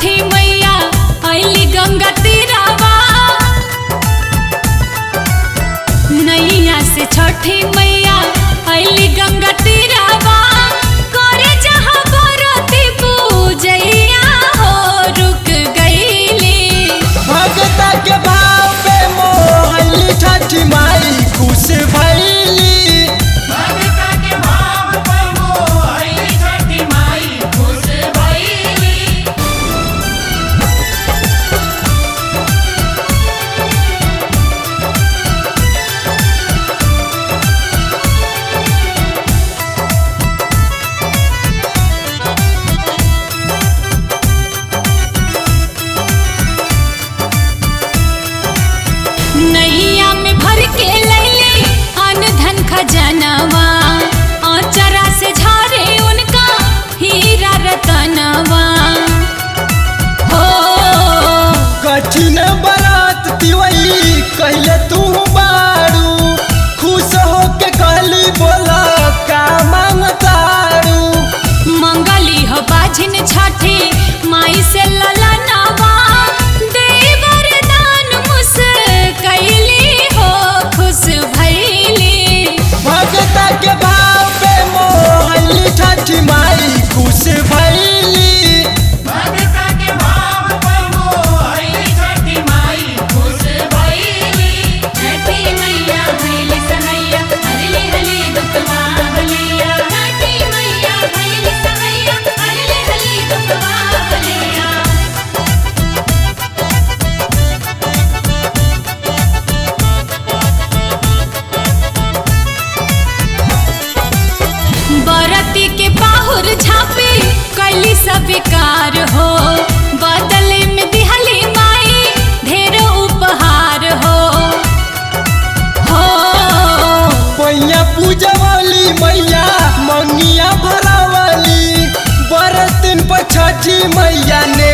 छठी मैया अली गंगा तीरावा नैया से छठी मैया अली गंगा तीरावा करे जहाँ बरती पूजैया हो रुक गईली भगता के भाव पे मोहली छठी माई खुश भैली नैया में भर के लैले अन धन खजनवा आचरा से झारे उनका हीरा रतनवा हो कठिन बरात तिवई कहले तू बारू खुश होके कहली बोला का मांगतारू मंगली हो बाझिन छठी माई से ललनवा देवर दान मुस कैली हो खुश भैली भगता के भाव पे मोहली छठी माई खुश भैली छठी मैया भैली सहैया हरले हले दुखवा भलिया छठी मैया भैली सहैया हरले हले दुखवा भलिया बरती के बाहुर झापे कैली सब विकार हो बदले में दिहली माई ढेर उपहार हो हो पैया पूजवली मैया मंगिया भरावली बरतिन पर छठी मैया ने